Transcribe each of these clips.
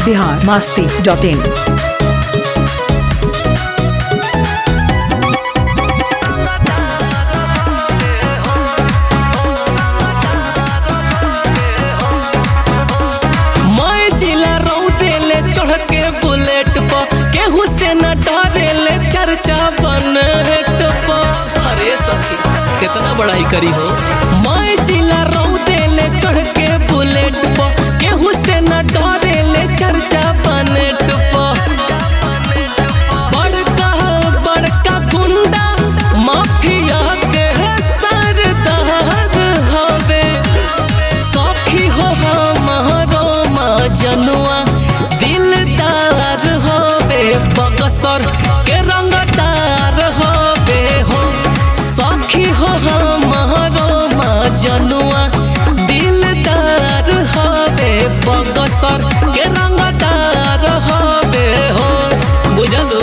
Bihar Masti dot इन मैं जिला रौदे ले चढ़ के बुलेट पर केहू से न डरे ले चर्चा बनेट पर अरे सखी कितना बड़ाई करी हो मैं जिला रौदे ले चढ़ के बुलेट पर केहू से न डरे ले चर्चा बनेट पर बड़का बड़का गुंडा माफिया के सरदार हवे सखी हो हमारो मजनुआ दिलदार होवे बकसर के रंगदार होवे हो सखी हो हमारो मजनुआ दिलदार होवे बकसर के रंगदार होवे हो बुझलू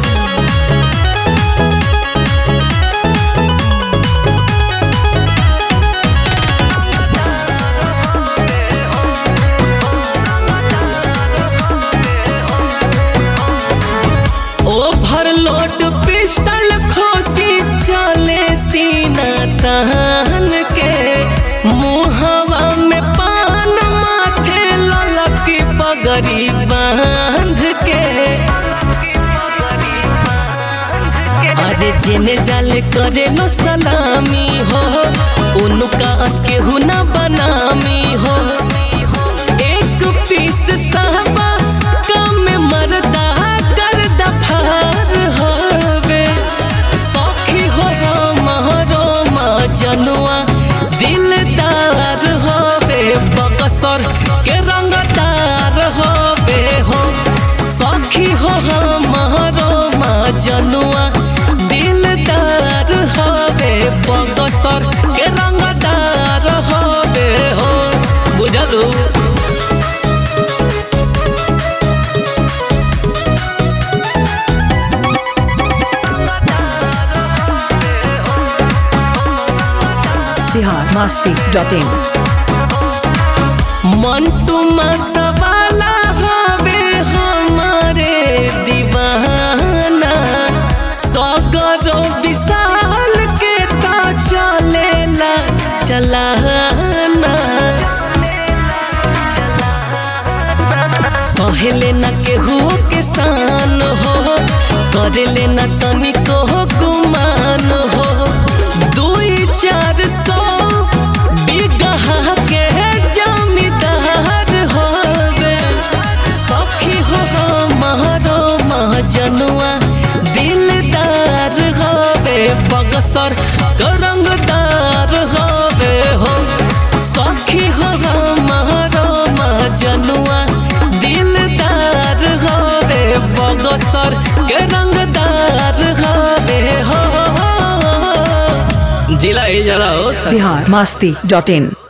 ओवरलोड पिस्टल खोसी चले सीना तान के मुहवा में पान माथे ललकी पगड़ी बांध के अरे जेने जाले करे नो सलामी हो उनका अस्के हुना बनामी हो एक पीस सहबा कम मरदा कर दफार होवे सखी हो महरो मजनुआ दिलदार होवे बकसर के रंगदार होवे हो सखी हो महरो मजनुआ दिलदार होवे बकसर के रंगदार होवे हो बुझलू बिहार मास्ती डॉट इन मंटू मतवाला हवे हमारे दीवाना सगरो विशाल के ता चलेला चलाना सहेले न केहू के शान हो करेले न तनिको गुमान हो दुई चार सौ बिगहा के जमींदार होवे सखी हो हमारो महजनुआ दिलदार होवे बगसर करंगदार होवे हो सखी हो हमारो महजनुआ दिलदार होवे बगसर के रंगदार होवे हो जिला ही जला हो सखी। बिहार मास्ती डॉट इन